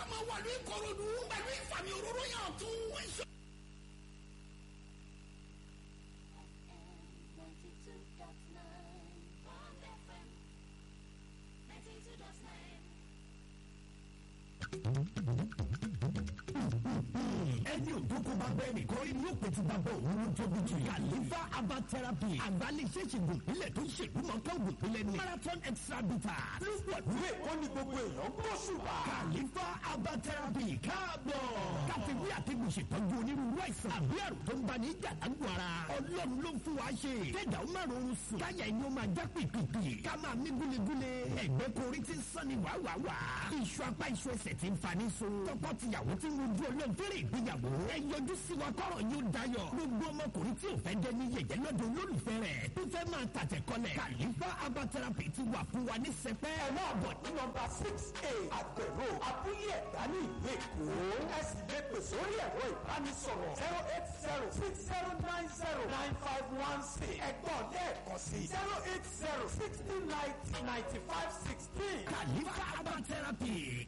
máa wà ní ìkòròdú pẹ̀lú ìfàmì òróró yàn tún. ẹni òdòkó bá bẹ́ẹ̀ nìkan rí ní òpè tí bá bọ̀ òun ló tóbi jù. kàlífà herbal therapy àgbálẹ̀ṣẹ̀ ṣègùn ìpínlẹ̀ tó ṣèlú mọ́ká ògùn ìpínlẹ̀ ni. marathon extra bitter ló wà lórí èkó ní gbogbo èèyàn gbọ́ ṣùgbọ́n. kàlífà herbal therapy káàbọ̀. káfíwí àtẹ̀gùn ṣètọ́jú onírúurú àìsàn àbí àrùn tó ń bá ní ìjàlágbó ara. ọlọ́run ló ń fún wa ṣe. kẹ́dà ó máa rọrùn sùn. káyà ẹni ó máa já pìpìpì. ká máa mí gúlegúle. ẹgbẹ́ korí ti ń sán ni wàwàwà. iṣu apá iṣu ẹsẹ̀ ti ń fani so. tọkọ tìyàwó ti ń rojú ọlọ́run fẹ́rẹ̀ ìgbéyàwó. ẹ yọjú sí wa kọ́rọ̀ yóò dayọ̀. gbogbo ọmọkùnrin tí ò fẹ́ jẹ́ ní yẹ̀yẹ́ lọ́dọ̀ olólùfẹ́ rẹ̀. tó fẹ́ máa tàtẹ̀ kọ́lẹ̀. kàlífà herbal therapy ti wà fún wa ní sẹpẹ́. ẹ máa bọ̀ ní nọmba six a àgbẹ̀rò abúlé ẹ̀dá ní ìlú èkó. ẹ sì lè pè sórí ẹ̀rọ ìbánisọ̀rọ̀ zero eight zero six zero nine zero nine five one six. ẹ̀gbọ́n lẹ́ẹ̀kan sí zero eight zero sixty ninety ninety five sixteen. kàlífà herbal therapy.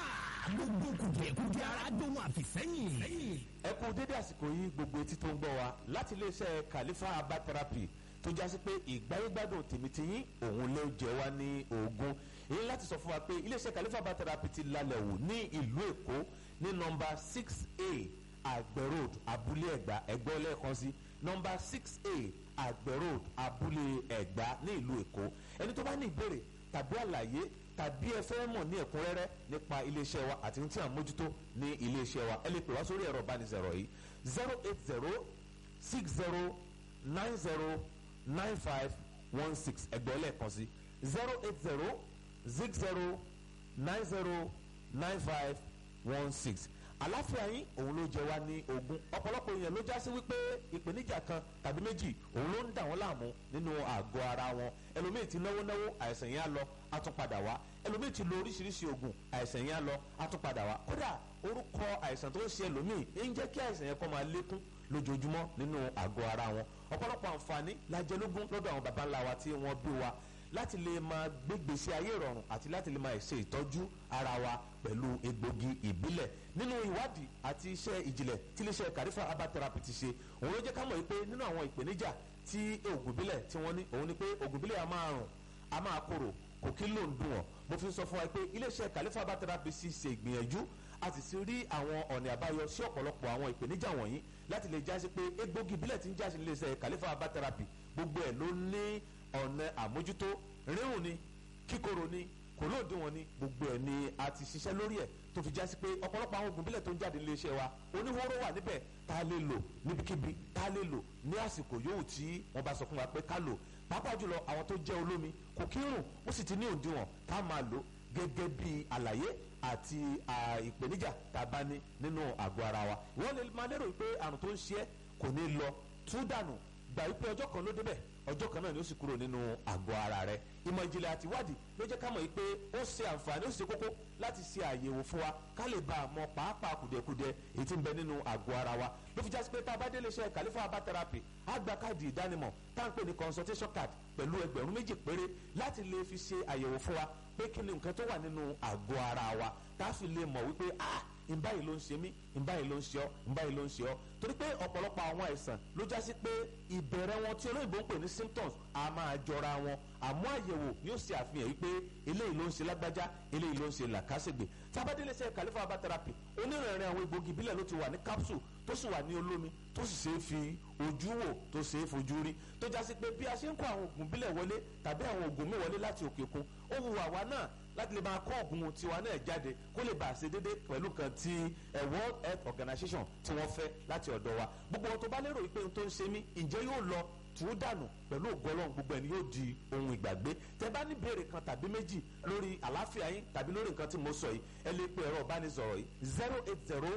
gbogbo kùdìẹ̀kùdìẹ̀ ara dóhun àfìsẹ́yìn. ẹ kú dédé àsìkò yìí gbogbo etí tó ń gbọ́ wa láti iléeṣẹ́ Khalifa herbal therapy tó jásí pé ìgbáyégbádùn tèmítìyín òun ló jẹ wá ní ogun èyí láti sọ fún wa pé iléeṣẹ́ Khalifa herbal therapy ti lálẹ́ wò ní ìlú Èkó ní nọ́mbà six a àgbẹ̀ road abúlé ẹ̀gbá ẹ̀gbọ́ lẹ́ẹ̀kan sí nọ́mbà six a àgbẹ̀ road abúlé ẹ̀gbá ní ìlú Èkó ẹni tó bá ní ìbéèrè tàbí àlàyé tàbí ẹ fẹ́ mọ̀ ní ẹ̀kúnrẹ́rẹ́ nípa iléeṣẹ́ wa àti tí à ń mójútó ní iléeṣẹ́ wa ẹ lè pè wá sórí ẹ̀rọ ìbánisọ̀rọ̀ yìí zero eight zero six zero nine zero nine five one six ẹgbẹ́ lẹ́ẹ̀kan sí zero eight zero six zero nine zero nine five one six àláfíà yín òun ló jẹ wá ní ogún ọ̀pọ̀lọpọ̀ èèyàn ló já sí wípé ìpèníjà kan tàbí méjì òun ló ń dà wọ́n láàmú nínú àgọ́ ara wọn ẹlòmíì ti náwó náwó àìsàn yẹn á lọ á tún padà wá ẹlòmíì ti lo oríṣiríṣi oògùn àìsàn yẹn á lọ á tún padà wá kódà orúkọ àìsàn tó ń ṣe ẹlòmíì ń jẹ́ kí àìsàn yẹn kó máa lékún lójoojúmọ́ nínú àgọ́ ara wọn ọ̀pọ̀lọpọ̀ àǹfààní lájẹlógún lọ́dọ̀ àwọn baba ńlá wa tí wọ́n bí wa láti lè máa gbégbèsè ayé ìrọ̀rùn àti láti lè máa ṣe ìtọ́jú ara wa pẹ̀lú egbògi ìbílẹ̀ nínú ìwádìí àti iṣẹ́ ìjìnlẹ̀ tí iléeṣẹ́ Khalifa herbal therapy ti ṣe òun ló jẹ́ ká mọ̀ wípé nínú àwọn ìpèníjà tí oògùn ìbílẹ̀ tí wọ́n ní òun ni pé oògùn ìbílẹ̀ a máa rùn a máa korò kò kí ló ń dùn wọ́n mo fi sọ fún wa pé iléeṣẹ́ Khalifa herbal therapy sì ṣe ìgbìyànjú a sì ti rí àwọn ọ̀nà àbáyọ sí ọ̀pọ̀lọpọ̀ àwọn ìpèníjà wọ̀nyí láti lè jásí pé egbògi ìbílẹ̀ tí ń jásí iléeṣẹ́ Khalifa herbal therapy gbogbo ẹ̀ ló ní ọ̀nà àmójútó rírùn ni kíkorò ni kò lóòdùn wọn ni gbogbo ẹ̀ ni a ti ṣiṣẹ́ lórí ẹ̀ tó fi jásí pé ọ̀pọ̀lọpọ̀ àwọn oògùn ìbílẹ̀ tó ń jáde nílé iṣẹ́ wa oníhóró wà níbẹ̀ tá a lè lò níbikíbi tá a lè lò ní àsìkò yòówù tí wọ́n bá sọ fún wa pé ká lò pàápàá jùlọ àwọn tó jẹ́ olómi kò kí ń rùn ó sì ti ní òdiwọ̀n tá a máa lò gẹ́gẹ́ bí àlàyé àti ìpèníjà tá a bá ní nínú àgọ́ ara wa wọ́n lè máa lérò pé àrùn tó ń ṣe é kò ní lọ tú dànù gbà wípé ọjọ́ kan ló débẹ̀ ọjọ́ kan náà ni ó sì kúrò nínú àgọ́ ara rẹ̀ ìmọ̀ ìjìnlẹ̀ àti ìwádìí ló jẹ́ ká mọ̀ yìí pé ó ṣe àǹfààní ó sì ṣe kókó láti ṣe àyẹ̀wò fún wa ká lè bá a mọ pàápàá kùdìẹ̀kudiẹ èyí tí ń bẹ nínú àgọ́ ara wa ló fi jásí pé tá a bá délé iṣẹ́ Khalifa herbal therapy á gba káàdì ìdánimọ̀ tá à ń pè ní consultation card pẹ̀lú ẹgbẹ̀rún méjì péré láti lè fi ṣe àyẹ̀wò fún wa pé kí ni nǹkan tó wà nínú àgọ́ ara wa tá a fi lè mọ̀ wípé ah ìbáyìí ló ń ṣe mí ìbáyìí ló ń ṣe ọ́ ìbáyìí ló ń ṣe ọ́ torí pé ọ̀pọ̀lọpọ̀ àwọn àìsàn ló já sí pé ìbẹ̀rẹ̀ wọn tí olóyìnbó ń pè ní symptoms a máa jọra wọn àmọ́ àyẹ̀wò yóò ṣe àfihàn wípé eléyìí ló ń ṣe lágbájá eléyìí ló ń ṣe làkàṣègbè tábàdélé ṣe Khalifa herbal therapy onírìnrìn àwọn egbògi ìbílẹ̀ ló ti wà ní capsule tó sì wà ní olómi tó sì ṣe é fi ojú wò tó ṣe é fojú rí tó já sí pé bí a ṣe ń kó àwọn oògùn ìbílẹ̀ wọlé tàbí àwọn oògùn mi wọlé láti òkè òkun ó wù àwa náà láti lè máa kó oògùn tiwa náà jáde kó lè bá a ṣe déédé pẹ̀lú kan ti World Health Organization tí wọ́n fẹ́ láti ọ̀dọ̀ wa gbogbo ohun tó bá lérò wípé ohun tó ń ṣe mí ǹjẹ́ yóò lọ tù ú dànù pẹ̀lú ògbọ́lọ́hún gbogbo ẹni yóò di ohun ìgbàgbé tẹ bá ní béèrè kan tàbí méjì lórí àlàáfíà yín tàbí lórí nǹkan tí mo sọ yìí ẹ lè pe ẹ̀rọ ìbánisọ̀rọ̀ yìí zero eight zero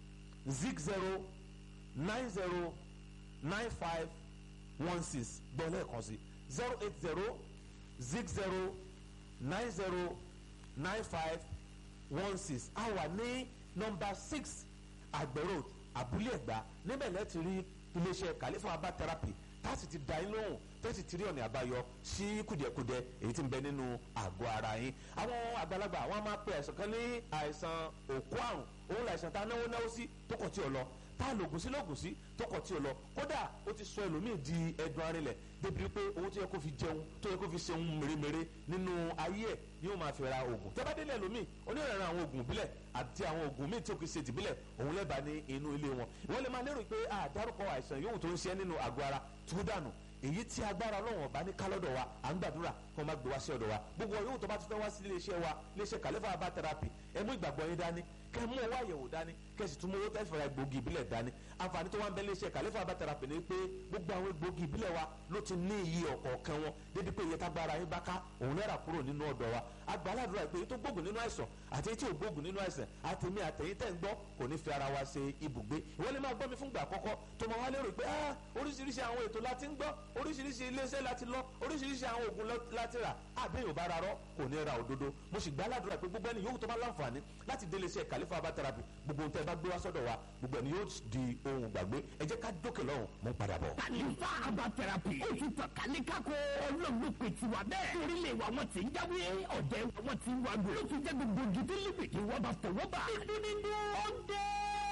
zig zero nine zero nine five one six gbọ́ lẹ́ẹ̀kan sí zero eight zero zig zero nine zero nine five one six a wà ní nọ́mbà six àgbẹ̀ road abúlé ẹ̀gbá níbẹ̀ lẹ́ẹ̀ ti rí iléeṣẹ́ Khalifa herbal therapy tá a sì ti da yín lóhùn tẹ́sí ti rí ọ̀nà àbáyọ sí kùdìẹ̀kudiẹ èyí tí ń bẹ nínú àgọ́ ara yín àwọn àgbàlagbà wọn máa pe àìsàn kan ní àìsàn òkú àrùn òun làìsàn tá a náwó náwó sí tó kọ̀ tí ò lọ tá a lògùn sí lògùn sí tó kọ̀ tí ò lọ kódà ó ti sọ ẹlòmíì di ẹdun arinlẹ̀ débi pé owó tó yẹ kó fi jẹun tó yẹ kó fi ṣe ohun mèremère nínú ayé ẹ̀ ni ó máa fi ra oògùn tẹ́bádélé ẹlòmíì onírànràn àwọn oògùn ìbílẹ̀ àti àwọn oògùn míì tí ó kì í ṣe tìbílẹ̀ òun lẹ́bàá ní inú ilé wọn ìwọ́n lè máa lérò pé àdárúkọ àìsàn yòówù tó ń ṣe nínú àgọ́ ara tó dànù èyí tí agbára ọlọ́run ọba ní kálọ́dọ̀ wa à ń gbàdúrà kí wọ́n má gbé wá sí ọ̀dọ̀ wa gbogbo yòówù tó bá ti fẹ́ wá sí iléeṣẹ́ wa iléeṣẹ́ kàlẹ́fà herbal therapy ẹ mú ìgbàgbọ́ yín dání kẹ́ mú owó àyẹ̀wò dání kẹ́ sì tún mú owó tẹ́ fẹ́ra egbògi ìbílẹ̀ dání àǹfààní tó wá ń bẹ iléeṣẹ́ kàlẹ́fà herbal therapy ni pé gbogbo àwọn egbògi ìbílẹ̀ wa ló ti ní iye ọ̀kọ̀ọ̀kan wọn débi pé iye tágbára yín bá ká òun náírà kúrò nínú ọ̀dọ̀ wa agbáládùra pé tó gbógun nínú àìsàn àti èyí tí ò gbógun nínú àìsàn àtẹ̀mí àtẹ̀yìn tẹ̀ ń gbọ́ kò ní fi ara wa ṣe ibùgbé ìwọ́n lè máa gbọ́ mi fúngbà àkọ́kọ́ tó máa wá lérò pé ah oríṣiríṣi àwọn ètò láti ń gbọ́ oríṣiríṣi iléeṣẹ́ láti lọ oríṣiríṣi àwọn oògùn láti rà àbẹ́yìn ò bá ra rọ́ kò ní ra òdodo mo sì gbá aládùúrà pé gbogbo ẹni yòówù tó bá láǹfààní láti délé iṣẹ́ kàlífà herbal therapy gbogbo ohun tẹ́ ẹ bá gbé wá sọ́dọ̀ wa gbogbo ẹni yóò di ohun gbàgbé ẹ jẹ́ ká dókè lọ́hùn mo ń padà bọ̀. kàlífà herbal therapy ó ti tàn kálíkàkó ọlọ́run pè tiwa bẹ́ẹ̀ orílẹ̀ wa wọn ti ń jáwé ọ̀dẹ̀ wa wọn ti ń wá gbé ló fi jẹ́ gbogbo gidi líbìdì wọ́n bá fọwọ́ bá nínú nínú ọ̀dẹ́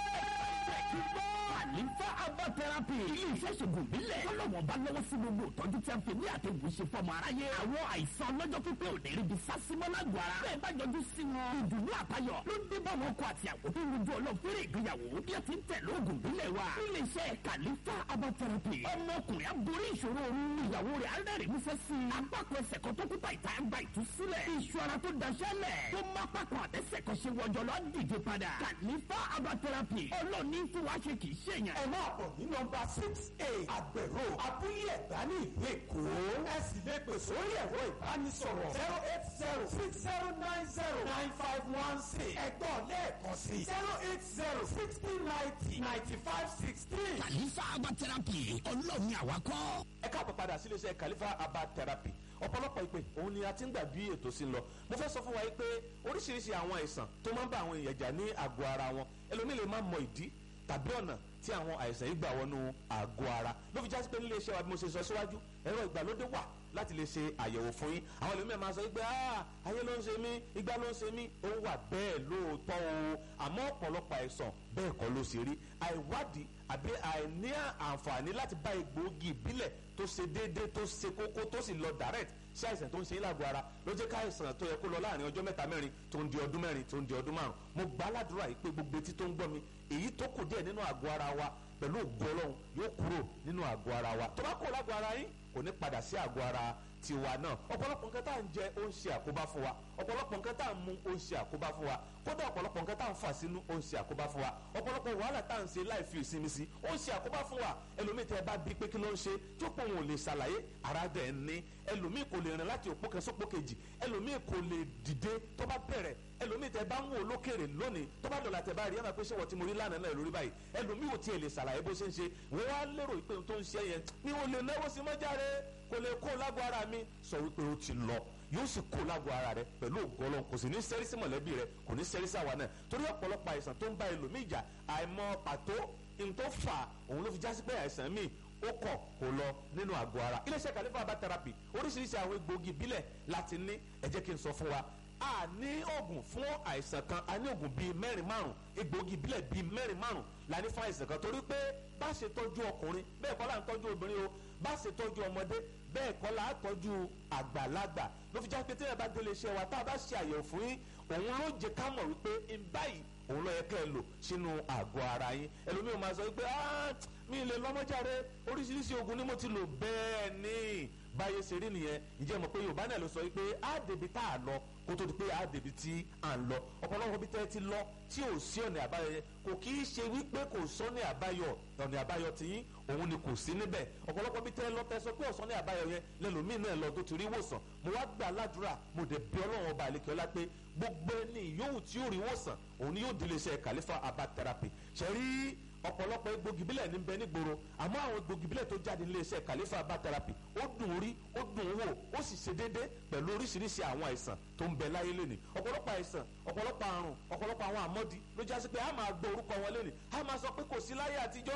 kàlífà herbal therapy ilé iṣẹ́ ṣègùn bílẹ̀ ọlọ́wọ́n bá lọ́wọ́ sí gbogbo ìtọ́jú tí a fi ní àtẹ̀gùn ṣe fọmọ aráyé àwọn àìsàn ọlọ́jọ́ pípẹ́ ò ní ríbi sásímọ́ lágbo ara bẹ́ẹ̀ bá yọjú sí wọn ìdùnnú àtayọ̀ ló dé bá wọn kọ àti àwọn tó ń rojú ọlọ́fẹ́rẹ́ ìgbéyàwó bí a ti ń tẹ̀lé oògùn bílẹ̀ wa ilé iṣẹ́ kàlífà herbal therapy ọmọkùnrin aborí ìṣòro òru ìyàwó rẹ̀ arẹ́rìn músẹ́ sí i apákọ̀ ẹsẹ̀ kan tó kúta ìta ń gba ìtúsílẹ̀ iṣu ara tó daṣẹ́ lẹ̀ tó má pákọ̀ àtẹ́sẹ̀ kan ṣe wọjọ lọ dìde padà kàlífà herbal therapy ọlọ́ọ̀ni fún wa ṣe kì í ṣèyàn ẹ máa bọ̀ ní nọmba six eight àgbẹ̀rò abúlé ẹ̀gbá ní ìlú èkó ẹ sì lè pè sórí ẹ̀rọ ìbánisọ̀rọ̀ zero eight zero six zero nine zero nine five one six ẹ̀gbọ́n lẹ́ẹ̀kan sí zero eight zero sixty ninety ninety five sixteen. kàlífà herbal therapy ọlọ́ọ̀ni àwakọ́. ẹ káàbọ̀ padà sí iléeṣẹ́ kàlífà herbal therapy ọ̀pọ̀lọpọ̀ ìpè òun ni a ti ń gbà bí ètò sí lọ mo fẹ́ sọ fún wa yìí pé oríṣiríṣi àwọn àìsàn tó máa ń bá àwọn èèyàn jà ní àgọ́ ara wọn ẹlòmíì lè má mọ ìdí tàbí ọ̀nà tí àwọn àìsàn yìí gbà wọnú àgọ́ ara ló fi jásí pé nílé iṣẹ́ wa bí mo ṣe sọ síwájú ẹ̀rọ ìgbàlódé wà láti lè ṣe àyẹ̀wò fún yín àwọn ẹlòmíràn máa sọ pé ayé ló ń ṣe mí igbá ló ń ṣe mí ó wà bẹ́ẹ̀ lóòótọ́ o àmọ́ ọ̀pọ̀lọpọ̀ àìsàn bẹ́ẹ̀ kọ́ ló ṣe rí àìwádìí àbí àìní àǹfààní láti bá egbòogi ìbílẹ̀ tó ṣe déédéé tó ṣe kókó tó sì lọ direct sí àìsàn tó ń ṣe lágọ̀ọ́ ara ló jẹ́ káìsàn tó yẹ kó lọ láàrin ọjọ́ mẹ́ta mẹ́rin tó ń di ọdún mẹ́rin tó ń di ọdún márùn mo gbà á ládùúrà yìí pé gbogbo etí tó ń gbọ́ mi èyí tó kù díẹ̀ nínú àgọ́ ara wa pẹ̀lú ògo ọlọ́run yóò kúrò nínú àgọ́ ara wa tó bá kúrò lágọ̀ọ́ ara yín kò ní padà sí àgọ́ ara tiwa náà ọ̀pọ̀lọpọ̀ nǹkan tá à ń jẹ ó ń ṣe àkóbá fún wa ọ̀pọ̀lọpọ̀ nǹkan tá à ń mu ó ń ṣe àkóbá fún wa kódà ọ̀pọ̀lọpọ̀ nǹkan tá à ń fà sínú ó ń ṣe àkóbá fún wa ọ̀pọ̀lọpọ̀ wàhálà tá à ń ṣe láì fi ìsinmi sí ó ń ṣe àkóbá fún wa ẹlòmíì tẹ bá bí pé kí ló ń ṣe tó pọ̀ wọn ò lè ṣàlàyé ara dẹ̀ ń ní ẹlòmíì kò lè rìn láti òpó kan sópó kejì ẹlòmíì kò lè dìde tó bá bẹ̀rẹ̀ ẹlòmíì tẹ bá ń wò lókèrè lónìí tó bá dọ̀là tẹ bá rí ẹ máa pé ṣé wọ́n ti mo rí lánàá náà lórí báyìí ẹlòmíì ò tiẹ̀ lè ṣàlàyé bó ṣe ń ṣe wọ́n wá lérò pé ohun tó ń ṣe yẹn mi ò lè náwó sí mọ́járe kò lè kó lágbo ara mi sọ wípé ó ti lọ yóò sì kó lágbo ara rẹ pẹ̀lú ògbọ́lọ́ kò sì ní sẹ́rí sí mọ̀lẹ́bí rẹ kò ní sẹ́rí sí àwa náà torí ọ̀pọ̀lọpọ̀ àìsàn tó ń bá ẹlòmíì jà àìmọ̀ pàtó n tó fà òun ló fi jásí pé àìsàn míì ó kọ̀ kó lọ nínú àgọ́ ara iléeṣẹ́ kàlífà herbal therapy oríṣiríṣi àwọn egbòogi ìbílẹ̀ láti ní ẹ jẹ́ kí n sọ fún wa a ní oògùn fún àìsàn kan a ní oògùn bíi mẹ́rin márùn egbòogi ìbílẹ̀ bíi mẹ́rin márùn la ní fún àìsàn kan torí pé bá ṣe tọ́jú ọkùnrin bẹ́ẹ̀ kọ́ là ń tọ́jú obìnrin o bá ṣe tọ́jú ọmọdé bẹ́ẹ̀ kọ́ là á tọ́jú àgbàlagbà ló fi já pé tí ẹ bá délé iṣẹ́ wa tá a bá ṣe àyẹ̀wò fún yín òun ló jẹ ká mọ̀ wípé ń báyìí òun ló yẹ kẹ́ ẹ lò sínú àgọ́ ara yín ẹlòmíràn máa sọ wípé mi lè lọ́mọ́jáde oríṣiríṣi oògùn ni mo ti lò bẹ́ẹ̀ ni báyé ṣe rí nìyẹn ǹjẹ́ mọ̀ pé yorùbá náà ló sọ wípé á débi tá a lọ kó tó di pé á débi tí à ń lọ ọ̀pọ̀lọpọ̀ bí tẹ́ ti lọ tí ò sí ọ̀nà àbáyọ yẹn kò kì í ṣe wípé kò sọ́nà àbáyọ ọ̀nà àbáyọ tiyín òun ni kò sí níbẹ̀ ọ̀pọ̀lọpọ̀ bí tẹ́ lọ tẹ́ sọ pé ọ̀sán àbáyọ yẹn lẹ́lòmíì náà lọ tó ti rí wòsàn mo wá gbà ládùúrà mo dẹ̀ bí ọlọ́run ọba àlekè ọlá pé gbogbo ẹni yòówù tí yóò rí wòsàn òun ni yóò délé iṣẹ́ kàlífà herbal therapy ṣe rí ọ̀pọ̀lọpọ̀ egbògi bílẹ̀ ní bẹ nígboro àmọ́ àwọn egbògi bílẹ̀ tó jáde nílé iṣẹ́ kàlífà herbal therapy ó dùn rí ó dùn wò ó sì ṣe déédé pẹ̀lú oríṣiríṣi àwọn àìsàn tó ń bẹ láyé lónìí ọ̀pọ̀lọpọ̀ àìsàn ọ̀pọ̀lọpọ̀ àrùn ọ̀pọ̀lọpọ̀ àwọn àmọ́dí ló jásí pé a máa gbọ́ orúkọ wọn lónìí a máa sọ pé kò sí láyé àtijọ́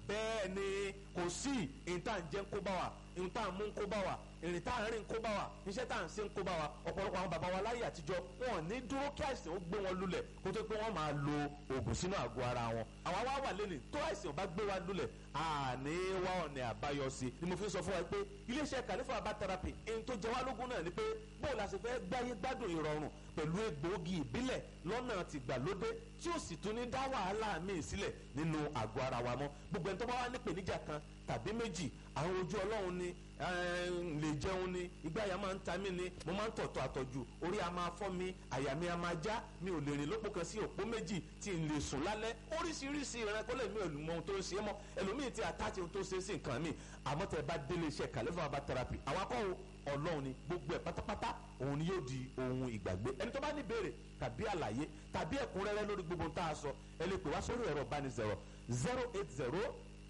bẹ́ẹ̀ ni kò sí ìyìn tá à ń jẹ́ ń kó bá wa ìyìn tá à ń mú ń kó bá wa ìrìn tá à ń rìn ń kó bá wa iṣẹ́ tá à ń ṣe ń kó bá wa ọ̀pọ̀lọpọ̀ àwọn bàbá wa láyé àtijọ́ wọn ò ní dúró kí àìsàn ó gbé wọn lulẹ̀ kó tó pé wọ́n máa lo oògùn sínú àgọ́ ara wọn àwa wá wà lẹ́nu tó àìsàn bá gbé wa lulẹ̀ àní wá ọ̀nà àbáyọ sí ni mo fi sọ fún wa pé iléeṣẹ́ kàlífà herbal therapy ẹni tó jẹ wá lógún náà ni pé bó la ṣe fẹ́ gbáyé gbádùn ìrọ̀rùn pẹ̀lú egbòogi ìbílẹ̀ lọ́nà tìgbàlódé tí ó sì tún ní dá wàhálà míì sílẹ̀ nínú àgọ́ ara wa mọ́ gbogbo ẹni tó bá wà ní ìpèníjà kan tàbí méjì àwọn ojú ọlọ́run ni lè jẹun ni ìgbà àyà máa ń ta mí ni mo máa ń tọ̀tọ̀ àtọ̀jù orí a máa fọ́ mi àyà mi a máa já mi ò lè rìn lópò kan sí òpó méjì tí n lè sùn lálẹ́ oríṣiríṣi ìrànkọ́lẹ̀ mi ò mọ ohun tó ń ṣe é mọ́ ẹlòmíì ti àtàtì ohun tó ń ṣe é sí nǹkan mi àmọ́ tẹ bá délé iṣẹ́ kàlẹ́fà herbal therapy àwọn akọ́wò ọlọ́run ni gbogbo ẹ̀ pátápátá òun ni yóò di ohun ìgbàgbé ẹni tó bá ní ìbéèrè tàbí àlàyé tàbí ẹ̀kúnrẹ́rẹ́ lórí gbogbo ohun tá a sọ ẹ lè pè wá sórí ẹ̀rọ ìbánisọ̀rọ̀ zero eight zero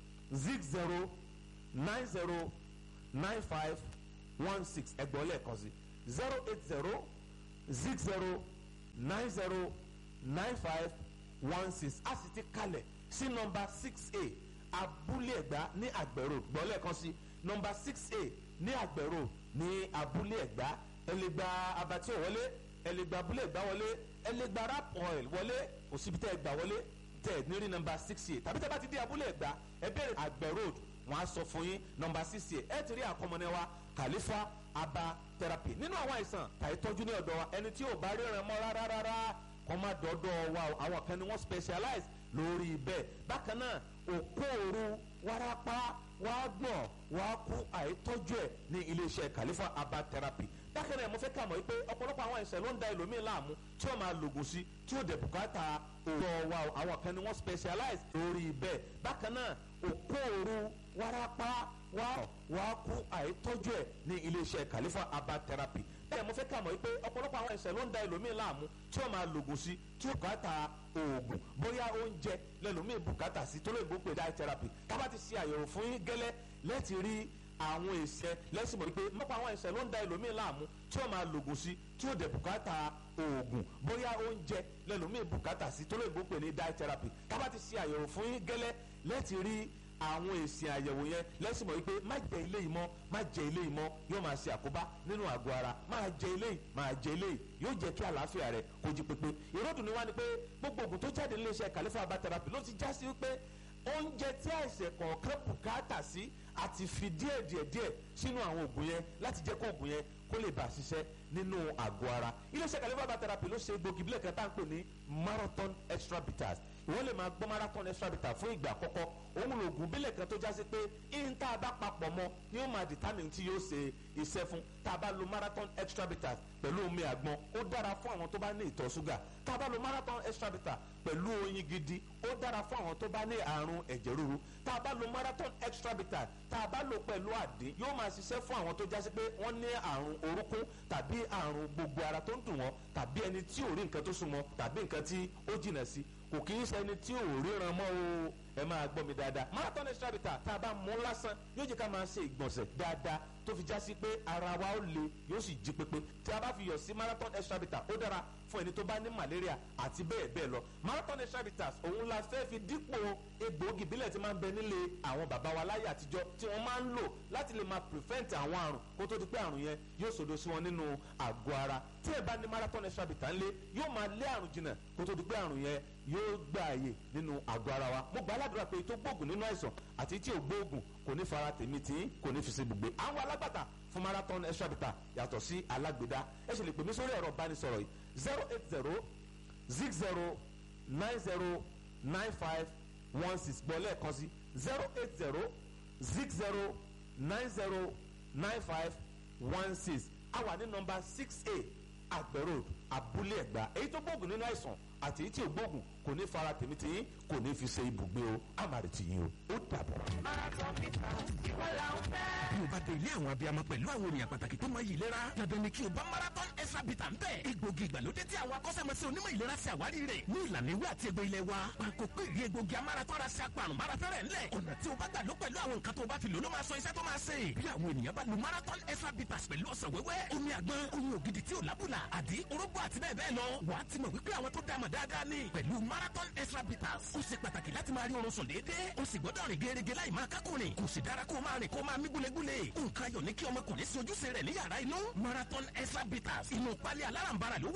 zig zero nine zero nine five one six ẹgbọ́n lẹ́ẹ̀kan sí zero eight zero zig zero nine zero nine five one six a sì ti kalẹ̀ sí nọmba six a abúlé ẹ̀gbá ní àgbẹ̀rò gbọ́n lẹ́ẹ̀kan sí nọmba six a ní àgbẹ̀rò ní abúlé ẹ̀gbá ẹ lè gba abatí wọlé ẹ lè gba abúlé ẹ̀gbá wọlé ẹ lè gba rap oil wọlé kò síbi tẹ́ ẹ gbà wọlé tẹ́ ẹ ní rí nọmba six a tàbí tẹ́ bá ti dé abúlé ẹ̀gbá ẹ bẹ̀rẹ̀ àgbẹ̀ road wọn á sọ fún yín nọmba six a ẹ ti rí àkọmọnẹ wa kàlífà aba therapy nínú àwọn àìsàn tàyè tọ́jú ní ọ̀dọ̀ wa ẹni tí ò bá ríran mọ́ rárá rárá kọ́ má dọ́dọ̀ wa àwọn kan ni wọ́n specialize lórí bẹ́ẹ̀ bákan náà òkóòrú wárápá wàá gbọ̀n wàá kú àìtọ́jú ẹ̀ ní iléeṣẹ́ kàlífà aba therapy bákan náà mo fẹ́ kà mọ́ pé ọ̀pọ̀lọpọ̀ àwọn àìsàn ló ń da ẹlòmíín láàmú tí wọ́n máa lògùn sí tí ó dẹ̀ bùkátà òòrọ̀ wa àwọn kan ni wọ́n specialize lórí bẹ́ẹ̀ bákan náà òkóòrú wárápá wàá kú àìtọ́jú ẹ̀ ní iléeṣẹ́ kàlífà aba therapy bẹ́ẹ̀ mo fẹ́ kà mọ́ pé ọ̀pọ̀lọpọ̀ àwọn àìsàn ló ń da ẹlòmíín láàmú tí wọ́n máa lògùn sí tí ó bùkátà oògùn bóyá oúnjẹ lẹ́lòmíín bùkátà sí tó lóyìnbó pé diet therapy tábà ti ṣe àyẹ̀wò fún yín gẹ́lẹ́ lẹ́ẹ̀tì rí àwọn èsẹ lẹ́sìn mọ̀ pé mọ́pọ̀ àwọn ẹ̀sẹ̀ ló ń da ẹlòmíín láàmú tí wọ́n máa lògùn sí tí ó dẹ̀ bùkátà oògùn bóyá oúnjẹ lẹ́lòmíín bùkátà sí tó lóyìnbó pé ní diet therapy tábà ti ṣe àyẹ̀wò fún yín gẹ́lẹ́ lẹ́ẹ̀tì rí àwọn èsì àyẹ̀wò yẹn lẹ́sìn mọ̀ wípé má jẹ ilé yìí mọ́ má jẹ ilé yìí mọ́ yóò máa ṣe àkóbá nínú àgọ́ ara máa jẹ ilé yìí máa jẹ ilé yìí yóò jẹ́ kí àlàáfíà rẹ̀ kó jí pépé ìrọ́dùn ni wá ni pé gbogbo ògùn tó jáde níléeṣẹ́ kàlífà herbal therapy ló ti já sí wípé oúnjẹ tí àìsàn kọ̀ọ̀kan bùkátà sí àti fi díẹ̀ díẹ̀ díẹ̀ sínú àwọn oògùn yẹn láti jẹ́ kó oògùn yẹn kó lè bá a ṣiṣẹ́ nínú àgọ́ ara iléeṣẹ́ kàlífà herbal therapy ló ṣe egbògi bílẹ̀ kan tá à ń pè ní marathon extra bitters ìwọ́n lè máa gbọ́ marathon extra bitter fún ìgbà àkọ́kọ́ òun lòògùn bílẹ̀ kan tó já sí pé ihun tá a bá papọ̀ mọ́ ni ó máa determine tí yóò ṣe iṣẹ́ fún tá a bá lo marathon extra bitters pẹ̀lú omi àgbọn ó dára fún àwọn tó bá ní ìtọ̀ ṣúgà tá a bá lo marathon extra bitter pẹ̀lú oyin gidi ó dára fún àwọn tó bá ní àrùn ẹ̀jẹ̀ ríru tá a bá lo marathon extra bitter tá a bá lo pẹ̀lú àdín yóò máa ṣiṣẹ́ fún àwọn tó já sí pé wọ́n ní àrùn orúkún tàbí àrùn gbogbo ara tó ń dùn wọ́n tàbí ẹni tí ò rí nǹkan tó súnmọ́ tàbí nǹkan tí ó jìnà sí kò kì í ṣẹni tí ò ríran mọ́ o ẹ máa gbọ́ mi dáadáa marathon extra bitter tá a bá mú lásán yóò jẹ́ ká máa ṣe ìgbọ̀nsẹ̀ dáadáa tó fi já sí pé ara wa ó le yóò sì jí pépé tí a bá fi yọ̀ sí marathon extra bitter ó dára fún ẹni tó bá ní malaria àti bẹ́ẹ̀ bẹ́ẹ̀ lọ marathon extra bitters òun la fẹ́ fi dípò egbòogi ìbílẹ̀ tí máa ń bẹ nílé àwọn bàbá wa láyé àtijọ́ tí wọ́n máa ń lò láti lè máa prevent àwọn àrùn kó tó di pé àrùn yẹn yóò sòdo sí wọn nínú àgọ́ ara tí ẹ bá ní marathon extra bitter ńlé yóò máa lé àrùn jìnnà kó tó di pé àrùn yẹn yóò gbà àyè nínú àgọ́ ara wa mo gbà á ládùúrà pé tó gbóògùn nínú àìsàn àti tí ò gbóògùn kò ní fara tèmi tí kò ní fi ṣe gbogbo àwọn alágbàtà fún marathon extra bitter yàtọ̀ sí alágbèdá ẹ ṣe lè pè mí sórí ẹ̀rọ ìbánisọ̀rọ̀ yìí zero eight zero zig zero nine zero nine five one six gbọ́ lẹ́ẹ̀kan sí zero eight zero zig zero nine zero nine five one six a wà ní nọmba six a àgbẹ̀ road abúlé ẹ̀gbá èyí tó gbóògùn nínú àìsàn àti èyí tí ò gbóògùn kò ní fara tèmi tí yín kò ní fi ṣe ibùgbé o àmàrè tì yín o ó dàbọ̀. bí o bá dé ilé àwọn abiyamọ pẹ̀lú àwọn ènìyàn pàtàkì tó máa yí ìlera dandan ni kí o bá marathon extra bitter ń bẹ̀. egbògi ìgbàlódé tí àwọn akọ́ṣẹ́mọṣẹ́ onímọ̀ ìlera ṣe àwárí rẹ̀ ní ìlànà ìwé àti egbò ilẹ̀ wa. pàkó pé ìrí egbògi amarathon ra ṣe apàrùn marafẹ́rẹ́ ńlẹ̀. ọ̀nà tí o bá gbà ló pẹ̀lú àwọn nǹkan tó o bá fi lò ló máa sọ iṣẹ́ tó máa ṣe. bí àwọn ènìyàn bá lo marathon extra bitters pẹ̀lú ọ̀sán wẹ́wẹ́ omi àgbọn omi ògidì tí ò lábùlà àdí orógbó bọ́ àti bẹ́ẹ̀ bẹ́ẹ̀ lọ wàá ti mọ̀ wípé àwọn tó dá mọ̀ dáadáa ni pẹ̀lú marathon extra bitters ó ṣe pàtàkì láti máa rí oorun sùn déédéé ó sì gbọ́dọ̀ rìn gẹ́gẹ́ láì máa kákùnrin kò sì dára kó o máa rìn kó o máa mí gúlegúle nǹkan ayọ̀ ní kí ọmọkùnrin sí ojúṣe rẹ̀ ní yàrá inú marathon extra bitters inú pálí alárànbarà ló